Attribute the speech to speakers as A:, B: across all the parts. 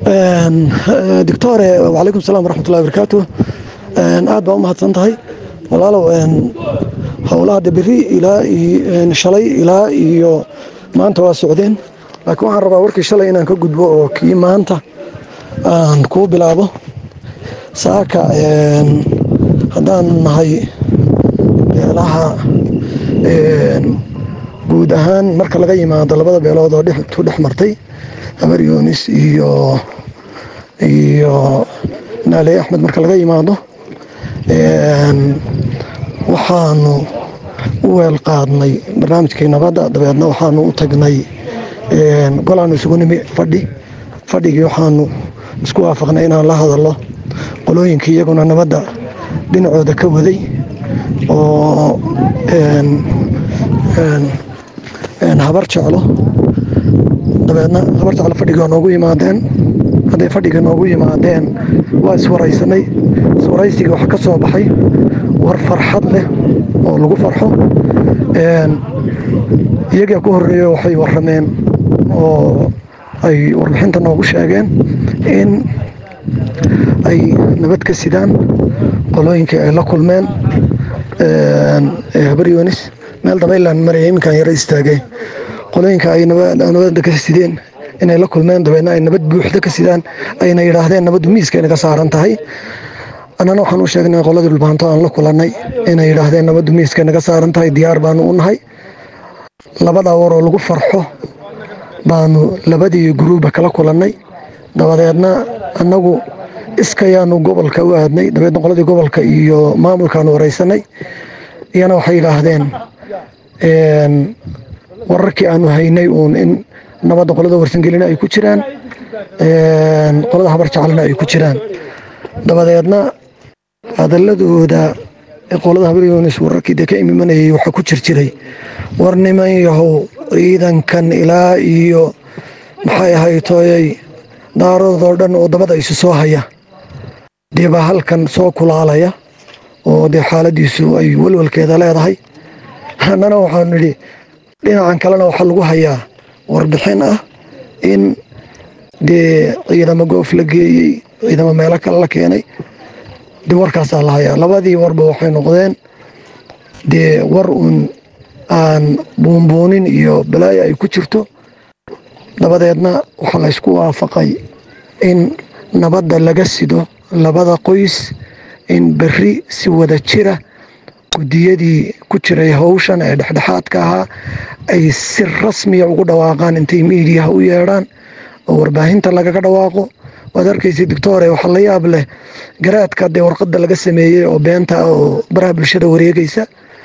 A: doctore wacalaykum salam waraxmatullahi barakaatu aad baa u mahadsan tahay walaalow howlaha de beri ilaa shalay ilaa iyo maanta waa socdeen laakiin waxaan rabaa warkii shalay inaan ka gudbo oo kii maanta aan kuu bilaabo saaka haddaan nahay beelaha guud ahaan marka laga yimaado labada beelood oo tu dhex martay habar yunis iyo iyo naaley axmed marka laga yimaado waxaanu u weel qaadnay barnaamijkii nabadda dabeedna waxaanu u tagnay golaanu isugu nimi fadhi fadhigii waxaanu isku waafaqnay inaan la hadallo qolooyinkii iyaguna nabadda dhinacooda ka waday oo habar jeclo dabeedna habar jeclo fadhiga noogu yimaadeen hadday fadhiga noogu yimaadeen waa iswaraysanay iswaraysigii waxa ka soo baxay war farxad leh oo lagu farxo iyagaa ku horeeyo waxay warameen oo ay warbixinta noogu sheegeen in ay nabad ka sidaan qolooyinkii ay la kulmeen habar yunis meel dabaylaan maraya iminkaan yaro istaagay qolooyinka ay nabadda ka sideen inay la kulmeen dabeedna ay nabad buuxda ka sidaan ayna yidhaahdeen nabaddu miiska inaga saaran tahay annana waxaan u sheegnay qoladii dhulbaanto aan la kulannay inay yidhaahdeen nabaddu miiska inaga saaran tahay diyaar baanu u nahay labadaa war oo lagu farxo baanu labadii guruuba kala kulannay dabadeedna annagu iskayaanu gobolka u aadnay dabeedna qoladii gobolka iyo maamulkaanu waraysanay iyana waxay yidhaahdeen wararkii aanu haynay uun in nabadda qolada warsangelina ay ku jiraan qolada habar jaclina ay ku jiraan dabadeedna hadaladooda qolada habar yunis wararkii dee ka imimanayay waxaa ku jir jiray war niman yahow ciidankan ilaa iyo maxay ahaytoyay daaradoo dhan oo dabada isu soo haya dee baa halkan soo kulaalaya oo dee xaaladiisu ay walwalkeeda leedahay annana waxaanu nidhi dhinacan kalena waxaa lagu hayaa warbixin ah in dee ciidamo goof la geeyey ciidamo meelo kale la keenay dee warkaasaa la hayaa labadii warba waxay noqdeen dee war uun aan buunbuunin iyo balaayo ay ku jirto dabadeedna waxaa la ysku waafaqay in nabadda laga sido labada qoys in berri si wada jira guddiyadii ku jiray howshan ee dhexdhexaadka ahaa ay si rasmiya ugu dhawaaqaan intay miidiyaha u yeedhaan oo warbaahinta lagaga dhawaaqo waad arkaysa doctore waxaa la yaab leh garaadka dee warqadda laga sameeyey oo beenta ah oo baraha bulshada wareegaysa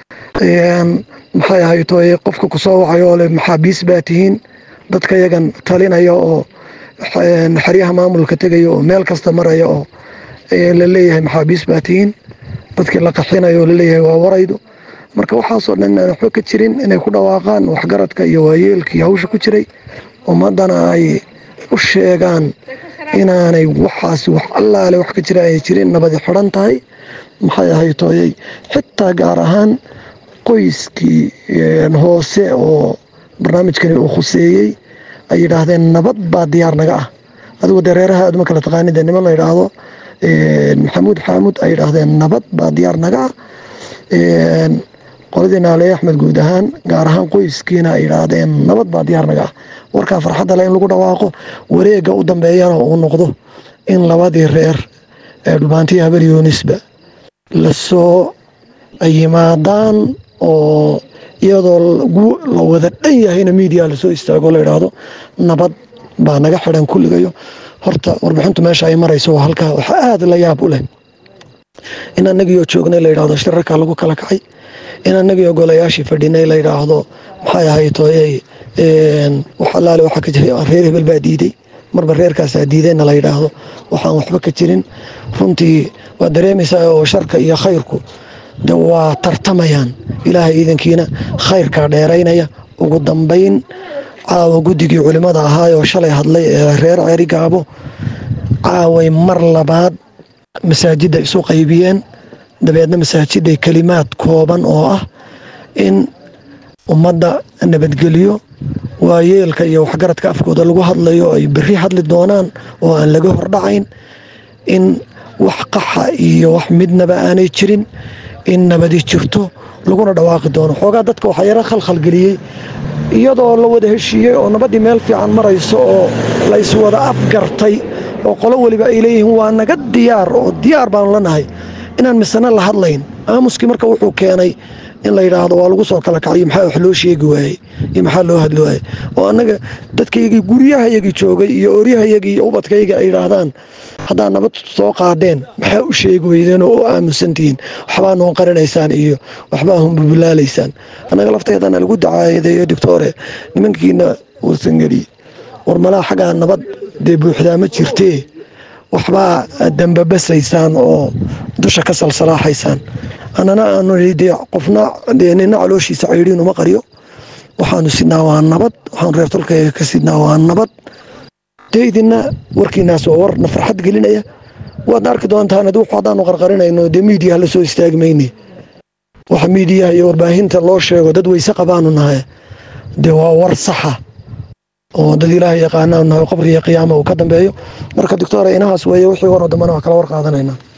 A: maxay ahaytoy qofka kusoo wacay oo le maxaabiis baa tihiin dadka yagan talinaya oo xeryaha maamulka tegaya oo meel kasta maraya oo la leeyahay maxaabiis baa tihiin dadkii la qaxinayo oo laleeyahay waa waraydu marka waxaasoo dhan aan waxba ka jirin inay ku dhawaaqaan waxgaradka iyo waayeelkii hawsha ku jiray ummaddana ay u sheegaan inaanay waxaas wax allaale wax ka jira ay jirin nabadi xidhan tahay maxay ahaytoyay xitaa gaar ahaan qoyskii hoose oo barnaamijkani uu khuseeyey ay yidhaahdeen nabad baa diyaar naga ah adigu dee reeraha aad uma kala taqaanid dee niman la yidhaahdo maxamuud xaamud ay yidhaahdeen nabad baa diyaar naga ah qoladii naale axmed guud ahaan gaar ahaan qoyskiina ay yidhaahdeen nabad baa diyaar naga ah warkaa farxadda le in lagu dhawaaqo wareega u dambeeyana uu noqdo in labadii reer ee dhulbaantiya habar yunisba lasoo yimaadaan oo iyadoo la wada dhan yahayna miidiya lasoo istaago la yidhaahdo nabad baa naga xidhan kulligayo horta warbixintu meesha ay marayso waa halkaa waxaa aada la yaab u leh in annagiioo joognay la yidhahdo shirarkaa lagu kala kacay in annagiioo golayaashii fadhinay la yidhaahdo maxay ahaytoy wax allaale waxaa ka jiray reer hebel baa diiday marba reerkaasaa diideenna la yidhaahdo waxaan waxba ka jirin runtii waa dareemaysaa oo sharka iyo khayrku de waa tartamayaan ilaahay iidankiina khayrkaa dheeraynaya ugu dambayn caawa guddigii culimmada ahaayoo shalay hadlay ee reer ceeri gaabo caaway mar labaad masaajidda isu qaybiyeen dabeedna masaajiday kelimaad kooban oo ah in ummadda nabadgelyo waayeelka iyo waxgaradka afkooda lagu hadlayo ay berri hadli doonaan oo aan laga hordhacayn in wax qaxa iyo wax midnaba aanay jirin in nabadi jirto laguna dhawaaqi doono xoogaa dadka waxaa yaro khalkhalgeliyey iyadoo la wada heshiiyey oo nabaddii meel fiican marayso oo la iswada afgartay oo qolo weliba ay leeyihiin waa naga diyaar oo diyaar baanu lanahay inaan misana la hadlayn aamuskii marka wuxuu keenay in la yidhaahdo waa lagu soo kala kacayo maxaa wax loo sheegi waayey iyo maxaa loo hadli waayey oo annaga dadkaygii guryahayagii joogay iyo oryahayagii iyo ubadkaygii ay yidhaahdaan haddaad nabad soo qaadeen maxaa u sheegi weydeen oo u aamusantihiin waxbaa noon qarinaysaan iyo waxbaa hunbubulaalaysaan annaga lafteedana lagu dacaayadeeyo doctore nimankiina warsangeli war malaa xaggaa nabad dee buuxdaa ma jirtee waxbaa dambabasaysaan oo dusha ka salsalaaxaysaan annana aanu dee qofna dee nina calooshiisa caydiin uma qaryo waxaanu sidnaa waa nabad waxaanu reer tolkayga ka sidnaa waa nabad dee idinna warkiinaas waa warna farxad gelinaya waadna arki doontaan ad wuxu haddaanu qarqarinayno dee miidiyaha la soo istaagi mayne waxa miidiyaha iyo warbaahinta loo sheego dad weyse qabaanu nahay dee waa war saxa oo dad ilaahay yaqaanaanu nahay qabriga qiyaama uu ka dambeeyo marka doctora inahaas weeye wixii waroo dambana waa kala war qaadanayna